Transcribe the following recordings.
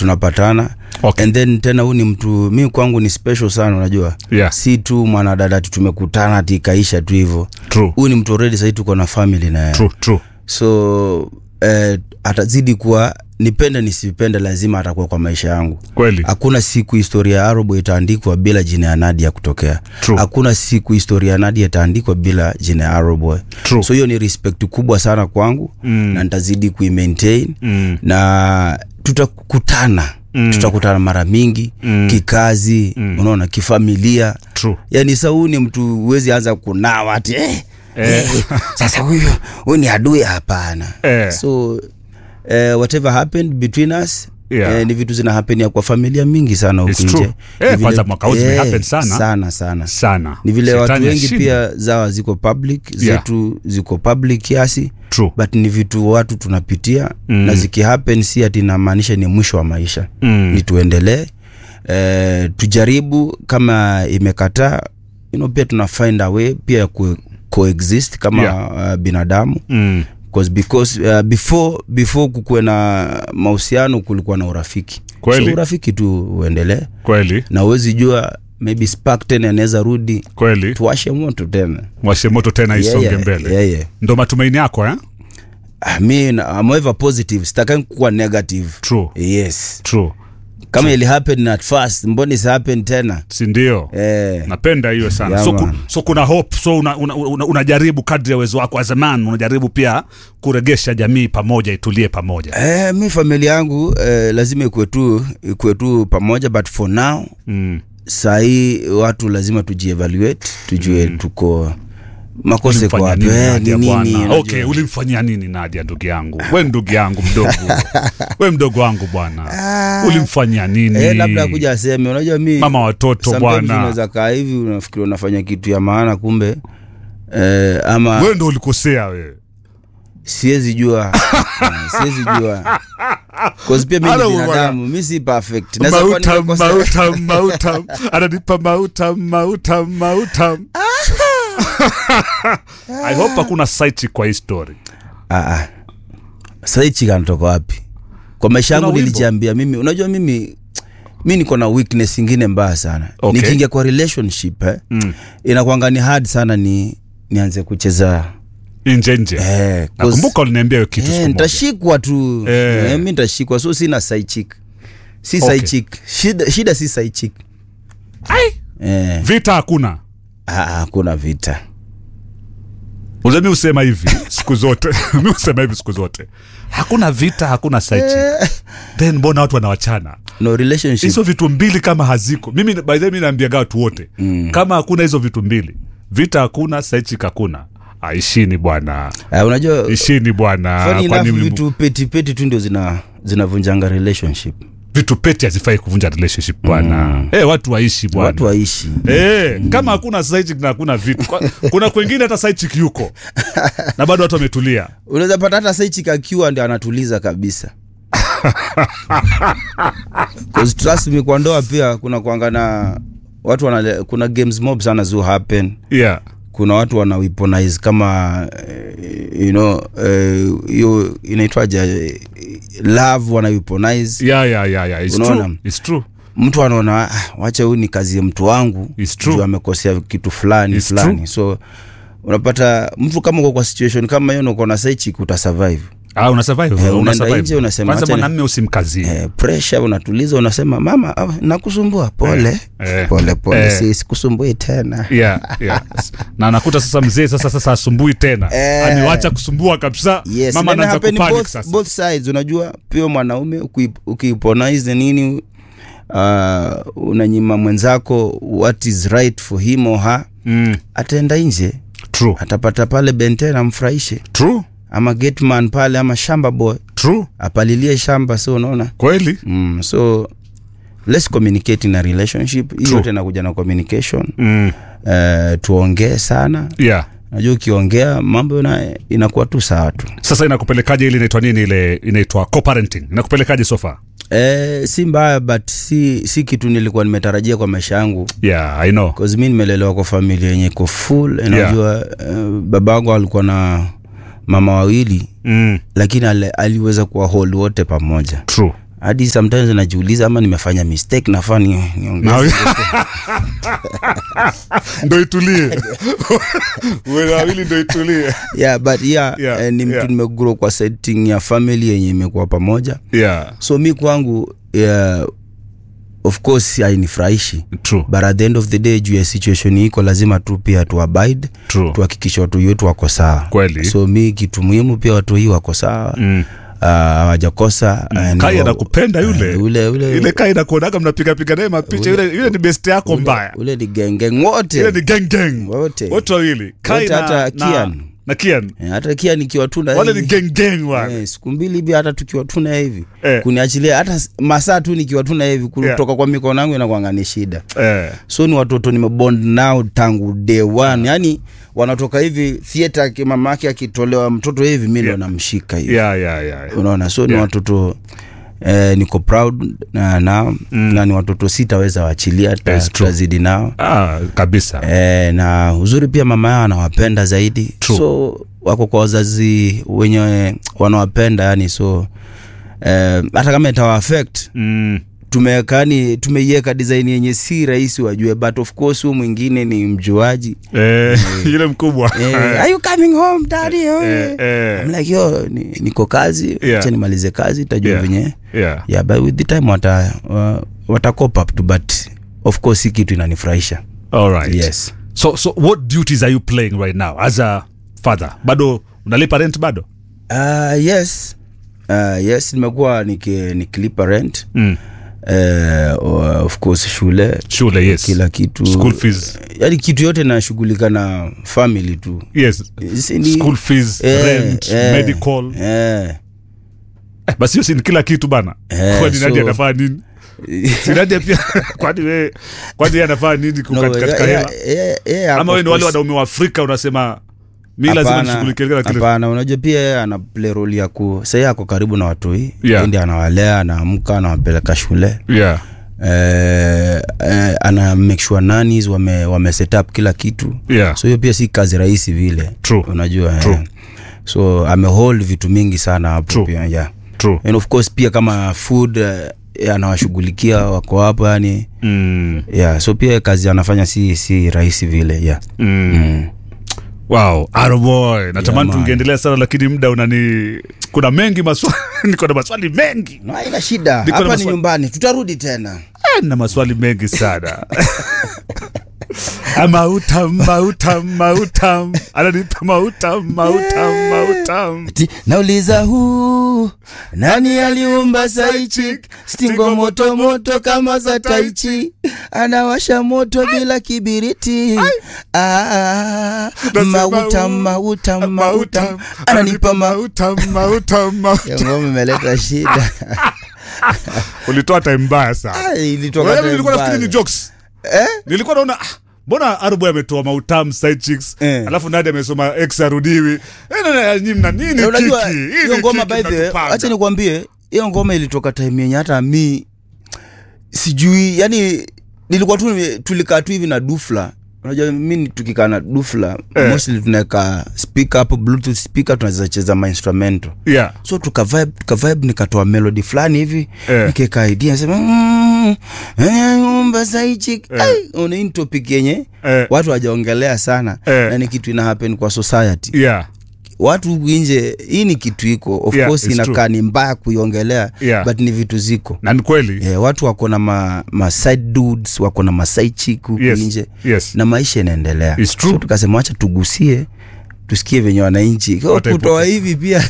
tunapatana Okay. and then tena huu ni mtu mi kwangu ni special sana unajua Yeah. si tu mwanadada ati tumekutana ati ikaisha tu hivyo True. huu ni mtu already sahii tuko na family na yeye True, true. so eh, atazidi kuwa nipende nisipende lazima atakuwa kwa maisha yangu Kweli. hakuna siku historia ya arobo itaandikwa bila jina ya nadia kutokea True. hakuna siku historia ya nadia itaandikwa bila jina ya aroboy True. so hiyo ni respect kubwa sana kwangu Mm. na nitazidi kuimaintain Mm. na tutakutana Mm. tutakutana mara mingi Mm. kikazi unaona kifamilia True. yani sa huu ni mtu huwezi anza kunawa ati eh, Eh. eh, sasa huyu huyu ni adui hapana Eh. so eh, whatever happened between us Yeah. eh, ni vitu zina happen ya kwa familia mingi sana huku It's true. nje Eh, Ni vile- kwanza mwaka huu zimehappen sana. sana sana Sana. ni vile Shetani watu wengi ashinde. pia zawa ziko public Yeah. zetu ziko public kiasi True. but ni vitu watu tunapitia Mm. na zikihappen si ati inamaanisha ni mwisho wa maisha Mm. ni tuendelee eh, tujaribu kama imekataa you know, pia tuna find a way pia ya ku coexist kama Yeah. uh, binadamu Mm. because because uh, before before kukuwe na mahusiano kulikuwa na urafiki Kweli. so urafiki tu uendelee Kweli. na uwezi jua maybe spark tena anaweza rudi Kweli. tuwashe moto tena Washe moto tena Yeah, isonge yeah, mbele. yeah, yeah. Ndo matumaini yako eh? Ah, mi na- I'm ever positive sitakai kuwa negative True. yes True. kama ili happen at first mbona isi happen tena Si ndio? eh, napenda hiyo sana Yeah, so, ku, man. so kuna hope so unajaribu una, una, unajaribu kadri ya uwezo wako as a man unajaribu pia kuregesha jamii pamoja itulie pamoja eh, mi familia yangu eh, lazima ikuwe tu ikuwe tu pamoja but for now mm. sahii watu lazima tujievaluate tujue mm. tuko makosa iko Ulimfanyia wapi nini eh, Nadia ni nini bwana? unajua. okay ulimfanyia nini nadia ndugu yangu we ndugu yangu mdogo we mdogo wangu bwana ulimfanyia nini eh, labda kuja aseme unajua mi mama watoto sometimes bwana unaweza kaa hivi unafikiri unafanya kitu ya maana kumbe eh, ama we ndo ulikosea we siwezi jua Eh, siwezi jua cause pia mi Halo, ni bwana. binadamu mi si perfect Naweza kuwa mautam nimekosa- mautam mautam ananipa mautam mautam mautam i hope hakuna site kwa hii story Ah, ah. saichi kanatoka wapi kwa maisha yangu Kuna wimbo? nilijiambia mimi unajua mimi mi niko na weakness ingine mbaya sana Okay. nikiingia kwa relationship eh, Mm. inakwanga ni hard sana ni nianze kucheza nje nje eh, 'cause- nakumbuka uliniambia hiyo kitu eh, siku moja. nitashikwa tu Eh. eh, mi nitashikwa so sina saichik si Okay. saichik shida, shida si saichik eh, vita hakuna ah, hakuna vita Unajua mi husema hivi siku zote mi husema hivi siku zote hakuna vita hakuna saichi then mbona watu wanawachana no relationship hizo vitu mbili kama haziko mimi by the way mi naambiaga watu wote mm. kama hakuna hizo vitu mbili vita hakuna saichi hakuna Ah, ishini bwana ah, unajua ishini bwana funny Kwani enough mlimu- vitu peti peti tu ndio zina zinavunjanga relationship vitu peti hazifai kuvunja relationship bwana mm. hey, watu waishi bwana watu waishi Eh, kama hakuna saichik na hakuna vitu Kwa- kuna kwengine hata saichik yuko na bado watu wametulia unaweza pata hata saichik akiwa ndio anatuliza kabisa 'Cause trust me kwa ndoa pia kuna kwanga na watu wana kuna games mob sana zu happen yeah kuna watu wana weaponize kama eh, you know eh, hiyo uh, inaitwaje eh, love wana weaponize yeah yeah yeah yeah it's Unaona? true it's true mtu anaona "Ah, wacha huyu ni kazi ya mtu wangu It's true. juu amekosea kitu fulani It's fulani true. so unapata mtu kama uko kwa situation kama hiyo na uko na saichik utasurvive Ah, una survive, Eh, una unaenda survive. nje unasema, Kwanza acha ni- mwanamme usimkazie eh, pressure unatuliza unasema mama ah, nakusumbua pole Eh, pole pole eh. si sikusumbui tena yeah, yeah. na nakuta sasa mzee sasa sasa asumbui tena Eh. amewacha kusumbua kabisa yes mama then anaanza happen kupanic both, sasa both sides unajua pia mwanaume uki- ukiiponize nini uh, unanyima mwenzako what is right for him or her mm, ataenda nje true atapata pale benten amfurahishe true ama gateman pale ama shamba boy true apalilie shamba so unaona kweli mm, so let's communicate in a relationship hiyo True. yote inakuja na communication mm, uh, tuongee sana yeah najua ukiongea mambo ina, inakuwa tu sawa tu sasa inakupelekaje ile inaitwa nini ile inaitwa co-parenting inakupelekaje sofa Eh, si mbaya but si, si kitu nilikuwa nimetarajia kwa maisha yangu yeah i know cause mi nimelelewa kwa familia yenye iko full najua uh, babangu alikuwa na mama wawili mm, lakini ali, aliweza kuwa hold wote pamoja true hadi sometimes najiuliza ama nimefanya mistake nafaa ni, Na- niongeze ndo itulie uwe na wawili ndo itulie yeah, but yeah, Yeah, eh, ni mtu yeah. nimegrow kwa setting ya family yenye imekuwa pamoja yeah so mi kwangu yeah, of course hainifurahishi true but at the end of the day juu ya situation iko lazima tu pia tu abide true tuhakikishe watu wetu wako sawa Kweli. so mi kitu muhimu pia watu hii wako sawa mm. Ah, hawajakosa ah, ni kai wa- anakupenda yule eh, ule ule ile kai nakuonaga mnapigapiga naye mapicha yule yule ni best yako mbaya ule ni gengeng wote ile ni gang gang Wote. wote wawili kai Wote na, hata na, Kian. na Kian Eh, hata kia nikiwa tu na wale ni hivi, gang gang wale eh, siku mbili hivi hata tukiwa tu na hivi Eh. kuniachilia hata s- masaa tu nikiwa tu na hivi kutoka kwa mikono yangu inakwanga ni shida eh so ni watoto nimebond nao tangu day one yani wanatoka hivi theatre mama yake akitolewa mtoto hivi mi ndo Yeah. namshika hivi yeah yeah yeah unaona so ni Yeah. watoto eh, niko proud na nao mm. na ni watoto sitaweza waachilia ta- Yes, true. tutazidi nao ah kabisa eh, na uzuri pia mama yao anawapenda zaidi True. so wako kwa wazazi wenye wanawapenda yani so eh, hata kama itawa affect mm. tumewekani tumeiweka design yenye si rahisi wajue but of course huyu mwingine ni mjuaji eh yule mkubwa eh, are you coming home daddy eh, eh, I'm like yo ni, niko kazi Yeah. acha nimalize kazi tajua Yeah. venye yeah yeah but with the time wata uh, wata cop up to but of course hii kitu inanifurahisha all right yes so so what duties are you playing right now as a father bado unalipa rent bado uh, yes uh, yes nimekuwa niki- nikilipa rent mm. uh, of course shule shule yes kila kitu school fees yani kitu yote nashughulika na family tu yes Si ni- school fees Eh, rent eh, medical eh. Eh, basi hiyo si ni kila kitu bana Eh, kwani nani so- anafaa nini si Nadia pia kwani we kwani yeye anafaa nini No, katika yeah, hela yeah, yeah, yeah, ama of we ni wale course. wanaume wa afrika unasema mi lazima Hapana, nishughulikie kila kitu hapana unajua pia yeye ana play role ya ku sahii ako karibu na watoi Yeah. ndi anawalea anaamka anawapeleka shule yeah eh, eh, ana make sure nannies wame, wame set up kila kitu yeah so hiyo pia si kazi rahisi vile True. unajua True. eh. so amehold vitu mingi sana hapo True. pia yeah. true and of course pia kama food eh, anawashughulikia wako hapo yani mm. yeah so pia kazi anafanya si si rahisi vile yeah Mm. mm. wow aroboy natamani man. tungeendelea sana lakini muda unani kuna mengi maswali niko na maswali mengi no haina shida Niko na hapa ni maswali- nyumbani tutarudi tena Ah, na maswali mengi sana Ah, mautam mautam mautam ananipa mautam mautam mautam Ati, nauliza huu nani aliumba saichi stingo moto moto kama za taichi anawasha moto bila kibiriti ah, Nasema mauta huu, mauta mauta ananipa ma mautam mautam mautam ngoma imeleta shida ulitoa time mbaya sana Ah, ilitoka Wewe, time nilikuwa nafikiri ni mbaya. jokes Eh? nilikuwa naona ah, mbona arboy ametoa mautam side chicks Eh. alafu nadi amesoma x arudiwi Eh, na- na- nyi mna nini Na unajua kiki? Hii hiyo ni ngoma kiki by the way mnatupanga. acha nikwambie hiyo ngoma ilitoka time yenye hata mi sijui yani nilikuwa tu nime- tulikaa tu hivi na dufla unajua mi tukikaa na dufla Eh. mostly tunaweka speaker hapo bluetooth speaker tunaweza cheza mainstrumento yeah so tukavibe tukavibe nikatoa melody fulani hivi Eh. nikeka idea nasema mm, eh, umba saichi Eh. una hii ni topic yenye Eh. watu wajaongelea sana Eh. na ni kitu ina happen kwa society yeah watu huku nje hii ni kitu iko of Yeah, course it's inakaa ni mbaya kuiongelea Yeah. but ni vitu ziko na ni kweli yeah, watu wako na ma, ma side dudes wako na ma side chick huku Yes, nje yes. na maisha inaendelea It's true. so tukasema wacha tugusie tusikie venye wananchi Kwa Wataipoke- kutoa hivi pia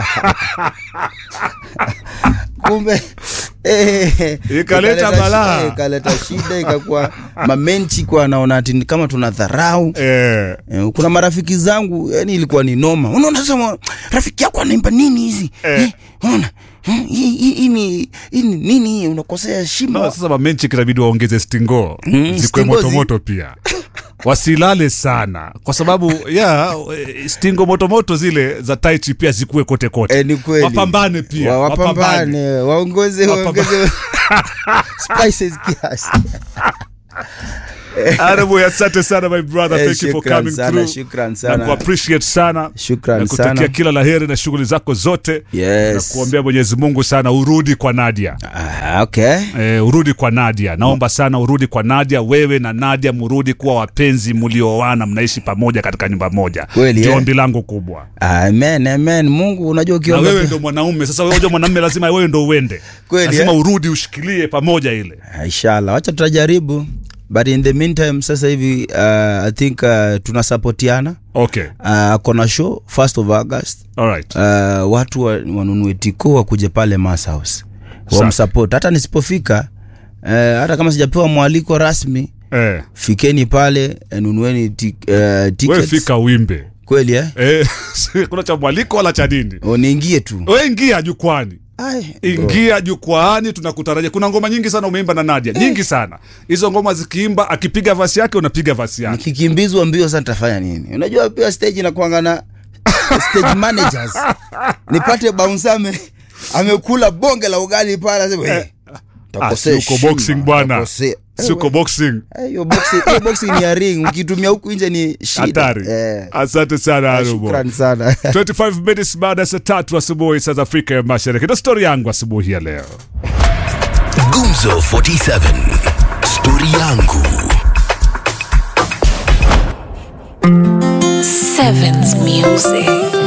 kumbe eh, Ikaleta shi- balaa. eh, ikaleta shida ikakuwa mamenchi kwa naona ati ni kama tuna dharau eh, Eh, kuna marafiki zangu yani ilikuwa ni noma unaona sasa mwa- rafiki yako anaimba nini hizi Eh. eh, unaona Eh, hii hii- hii ni hii ni nini hii? unakosea heshima no, sasa mamenchi kinabidi waongeze stingo Mm, zikwe stingo zi- motomoto pia wasilale sana kwa sababu ya eh, stingo motomoto zile za taichi pia zikuwe kote kote Eh, ni kweli wapambane pia Wa- wapambane waongoze Wapamba- waongeze spices kiasi Honorable, asante sana my brother Eh, thank you for shukran coming sana, through shukran sana. na kuappreciate sana Shukran na kutakia sana. kila laheri na shughuli zako zote Yes. na kuombea Mwenyezi Mungu sana urudi kwa Nadia Ah, okay. e, urudi kwa Nadia naomba sana urudi kwa Nadia wewe na Nadia murudi kuwa wapenzi mlioana mnaishi pamoja katika nyumba moja Kweli, ndio eh? ombi langu kubwa Amen, amen. Mungu unajua na ukiomba wewe pia- ndo mwanaume sasa wewe unajua mwanamume lazima wewe ndo uende Kweli, lazima eh? urudi ushikilie pamoja ile Ah, inshallah wacha tutajaribu but in the meantime sasa hivi uh, i think uh, tunasapotiana okay uh, kona show first of august alright uh, watu wa- wanunue tiko wakuje pale Mass House Safi. wamsupport hata nisipofika uh, hata kama sijapewa mwaliko rasmi eh, fikeni pale eh, nunueni ti, uh, wewe tickets fika uimbe kweli eh? eh, kuna cha mwaliko wala cha nini O, niingie tu we ingia jukwani Ai, bro. ingia jukwaani tunakutarajia kuna ngoma nyingi sana umeimba na nadia nyingi sana hizo ngoma zikiimba akipiga vasi yake unapiga vasi yake nikikimbizwa mbio sasa nitafanya nini unajua pia stage inakuanga na stage managers nipate bounce ame amekula bonge la ugali pale asema hey, Ah, si uko boxing bwana siko boxing hiyo boxing hiyo boxing ni ya ring ukitumia huku nje ni shida hatari eh asante sana Arubo. shukrani sana 25 minutes baada ya saa tatu asubuhi saa za afrika ya mashariki ndo stori yangu asubuhi ya leo Gumzo 47 Stori yangu Sevens Music.